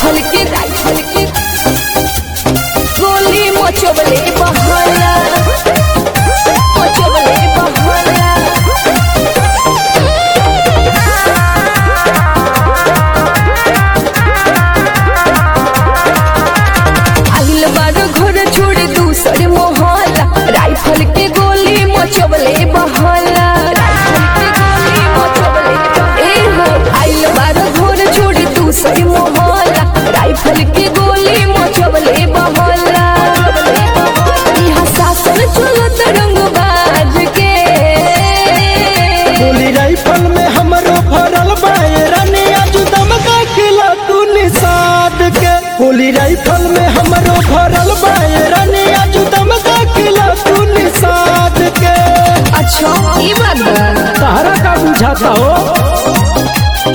rifle के rifle के गोली मचोबले बहला मचोबले बहला आगिल बार घर छोड़े दूसरे मोहल्ला राइफल के गोली मचोबले बहला राइफल के गोली मचोबले ए हो आगिल बार घर छोड़े दूसरे मोहल्ला राइफल के गोली मचोबले बहला यहाँ शासन चलत रंगबाज के गोली राइफल में हमरो भरल बाए रनिया जुदम का किला तू निषाद के गोली राइफल में हमरो भरल बाए रनिया जुदम का किला तू निषाद के अच्छा ये बात बा सहारा का बुझाता हो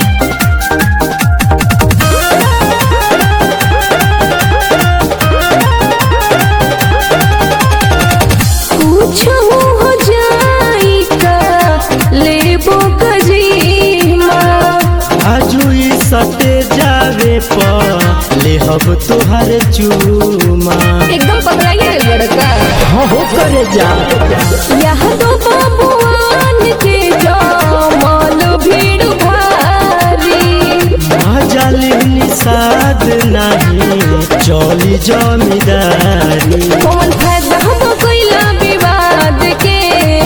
कुछ हो जाई का लेबो कजीमा आजू ई सटे जावे पर ले हब तुहर चूमा एकदम पकड़ाइए रे लड़का हाँ हो करे जा यह तो बाबुआन के जमाल भीड़ भारी जाली निषाद नहीं चली जमीदारी कौन फायदा हम कोइला विवाद के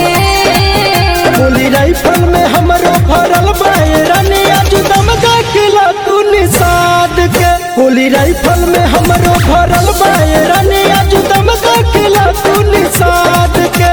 गोली राइफल में हमरो भरल बाए रनिया जुदम का किला तू निषाद के गोली राइफल में हमरो भरल बाए रनिया जुदम का किला तू निषाद के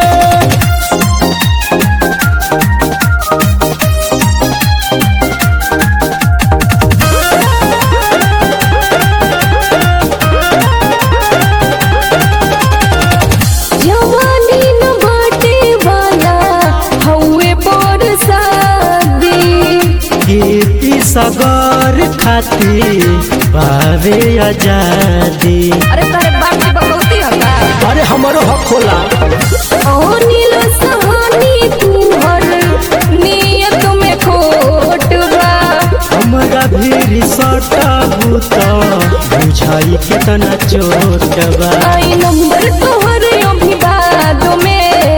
जवानी न बाटे वाला हौवे पर शादी खेती सगर खाती बावे आजादी अरे तारे बाप की बकौती हका अरे हमरो हक होला अनिल सहानी तुहर नियत में खोट बा हमरा भी सटा बूता बुझाई कितना चोट बा आई नंबर तोहर अभिवाद में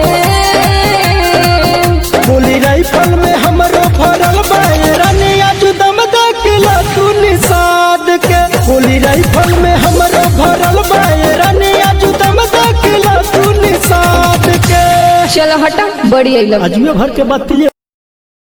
गोली राइफल में हमरो भरल बाए रनिया जुदम का किला तू निषाद के गोली राइफल में हमरो भरल बाए रनिया जुदम का किला तू निषाद के चलो हटा बड़ी आई लव अजमे भर के बात